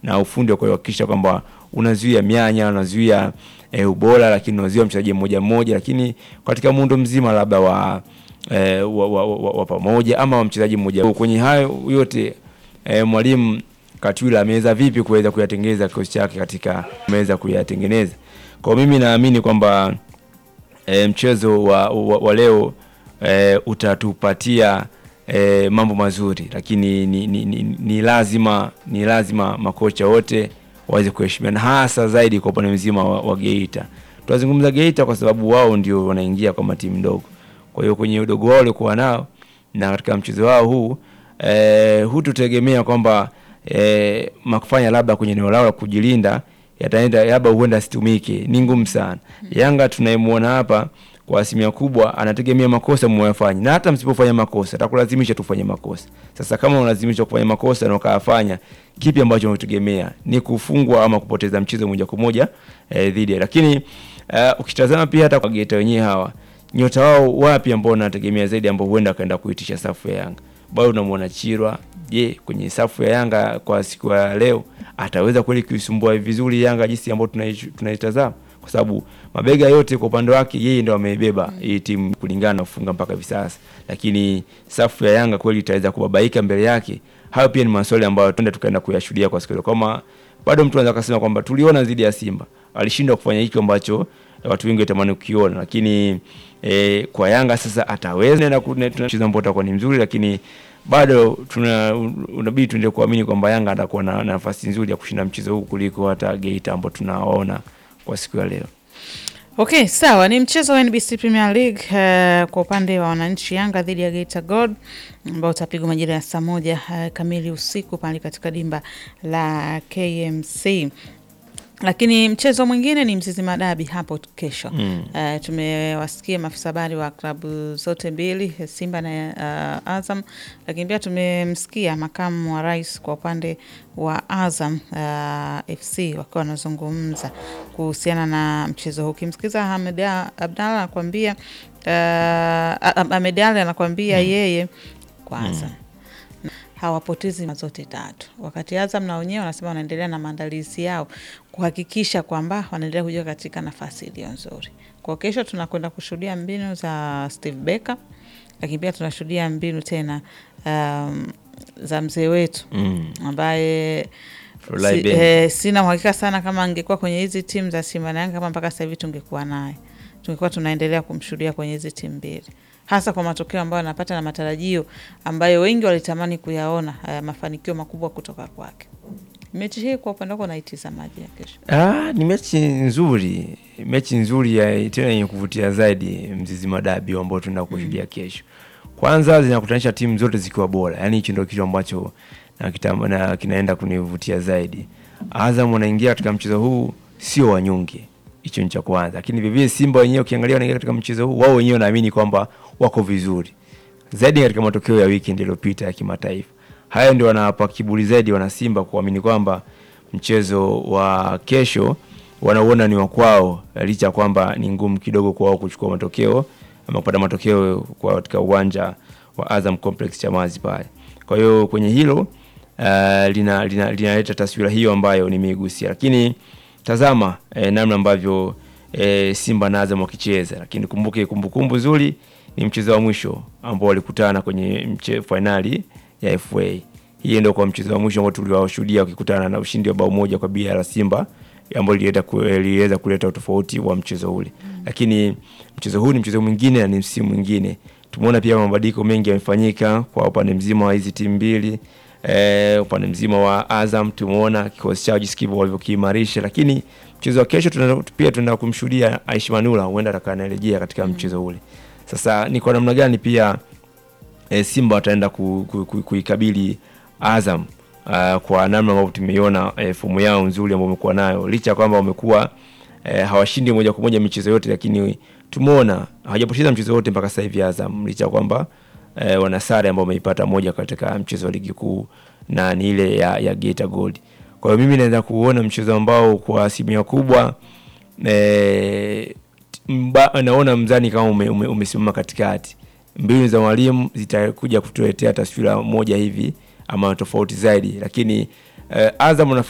na ufundi wa kuhakikisha kwamba unazuia mianya, unazuia e, ubora, lakini unazuia mchezaji mmoja mmoja, lakini katika muundo mzima labda wa e, wa, wa, wa, wa pamoja ama wa mchezaji mmoja. Kwenye hayo yote e, mwalimu Katwila ameweza vipi kuweza kuyatengeneza kikosi chake katika ameweza kuyatengeneza. Kwa mimi naamini kwamba e, mchezo wa, wa, wa leo e, utatupatia e, mambo mazuri, lakini ni, ni, ni, ni lazima ni lazima makocha wote waweze kuheshimiana, hasa zaidi kwa upande mzima wa, wa Geita. Tunazungumza Geita kwa sababu wao ndio wanaingia kwa matimu ndogo, kwa hiyo kwenye udogo wao waliokuwa nao na katika mchezo wao huu e, hututegemea kwamba e, makufanya labda kwenye eneo lao la kujilinda yataenda labda huenda asitumike, ni ngumu sana. Yanga tunayemwona hapa kwa asilimia kubwa anategemea makosa mwayafanya, na hata msipofanya makosa atakulazimisha tufanye makosa. Sasa kama unalazimisha kufanya makosa na ukayafanya, kipi ambacho unategemea? Ni kufungwa ama kupoteza mchezo moja kwa moja eh, dhidi. Lakini uh, ukitazama pia hata kwa Geita wenyewe hawa nyota wao wapi ambao wanategemea zaidi ambao huenda akaenda kuitisha safu ya Yanga, bado unamwona Chirwa. Je, kwenye safu ya Yanga kwa siku ya leo ataweza kweli kuisumbua vizuri Yanga jinsi ambayo tunaitazama? Kwa sababu mabega yote kwa upande wake yeye ndo amebeba hii timu kulingana na kufunga mpaka hivi sasa, lakini safu ya Yanga kweli itaweza kubabaika mbele yake? Hayo pia ni maswali ambayo tuende tukaenda kuyashuhudia kwa siku kama bado mtu anaweza kusema kwamba tuliona dhidi ya Simba alishindwa kufanya hicho ambacho watu wengi watamani kukiona, lakini e, kwa Yanga sasa ataweza na tunacheza ambao utakuwa ni mzuri, lakini bado tuna unabidi tuendelee kuamini kwamba Yanga atakuwa na nafasi nzuri ya kushinda mchezo huu kuliko hata Geita ambao tunawaona kwa siku ya leo. Okay, sawa. Ni mchezo wa NBC Premier League uh, kwa upande wa wananchi Yanga dhidi ya Geita Gold ambao utapigwa majira ya saa moja uh, kamili usiku pale katika dimba la KMC lakini mchezo mwingine ni Mzizima Dabi hapo kesho. mm. Uh, tumewasikia maafisa habari wa klabu zote mbili Simba na uh, Azam, lakini pia tumemsikia makamu wa rais kwa upande wa Azam uh, FC wakiwa wanazungumza kuhusiana na mchezo huu. Ukimsikiza Hamed Abdalla anakuambia uh, Ahmed Ali anakuambia mm. yeye kwanza mm hawapotezi zote tatu, wakati Azam na wenyewe wanasema wanaendelea na maandalizi yao kuhakikisha kwamba wanaendelea kujiweka katika nafasi iliyo nzuri. Kwa kesho tunakwenda kushuhudia mbinu za Steve Becker, lakini pia tunashuhudia mbinu tena um, za mzee wetu mm. ambaye si, eh, sina uhakika sana kama angekuwa kwenye hizi timu za Simba na Yanga kama mpaka sasa hivi tungekuwa naye, tungekuwa tunaendelea kumshuhudia kwenye hizi timu mbili hasa kwa matokeo ambayo anapata na matarajio ambayo wengi walitamani kuyaona, haya mafanikio makubwa kutoka kwake. Mechi hii kwa upande wako naitizamaje ya kesho? Ah, ni mechi nzuri, mechi nzuri ya tena yenye kuvutia zaidi, Mzizima Dabi ambao tunaenda kushuhudia mm. kesho. Kwanza zinakutanisha timu zote zikiwa bora, yaani hicho ndio kitu ambacho na, kita, na kinaenda kunivutia zaidi. Azam wanaingia katika mchezo huu sio wanyonge hicho ni cha kwanza, lakini vivyo Simba wenyewe ukiangalia wanaingia katika mchezo huu, wao wenyewe naamini kwamba wako vizuri zaidi katika matokeo ya weekend iliyopita ya kimataifa. Hayo ndio wanawapa kiburi zaidi wana Simba kuamini kwamba mchezo wa kesho wanauona ni wa kwao, licha ya kwamba ni ngumu kidogo kwao kuchukua matokeo ama kupata matokeo kwa katika uwanja wa Azam Complex Chamazi pale. Kwa hiyo kwenye hilo uh, lina linaleta lina taswira hiyo ambayo nimeigusia, lakini tazama eh, namna ambavyo eh, Simba na Azam wakicheza, lakini kumbuke, kumbukumbu nzuri ni mchezo wa mwisho ambao walikutana kwenye mche fainali ya FA. Hii ndio kwa mchezo wa mwisho ambao tuliwashuhudia wakikutana na ushindi wa bao moja kwa bila la Simba ambao liliweza kuleta utofauti wa mchezo ule mm. Lakini mchezo huu ni mchezo mwingine na ni msimu mwingine. Tumeona pia mabadiliko mengi yamefanyika kwa upande mzima wa hizi timu mbili. E, upande mzima wa Azam tumeona kikosi chao jinsi kilivyo walivyokiimarisha, lakini mchezo wa kesho tuna, pia tunaenda kumshuhudia Aishi Manula huenda atakaanarejea katika mm. mchezo ule. Sasa ni kwa namna gani pia e, Simba wataenda kuikabili ku, ku, Azam uh, kwa namna ambavyo tumeiona e, fomu yao nzuri ambayo wamekuwa nayo licha ya kwamba wamekuwa e, hawashindi moja kwa moja michezo yote, lakini tumeona hawajapoteza mchezo wote mpaka sasa hivi Azam licha ya kwamba E, wana sare ambao wameipata moja katika mchezo wa ligi kuu na ni ile ya, ya Geita Gold. Kwa hiyo mimi naweza kuona mchezo ambao kwa asilimia kubwa e, mba, naona mzani kama ume, ume, umesimama katikati. Mbinu za mwalimu zitakuja kutuletea taswira moja hivi ama tofauti zaidi, lakini e, Azam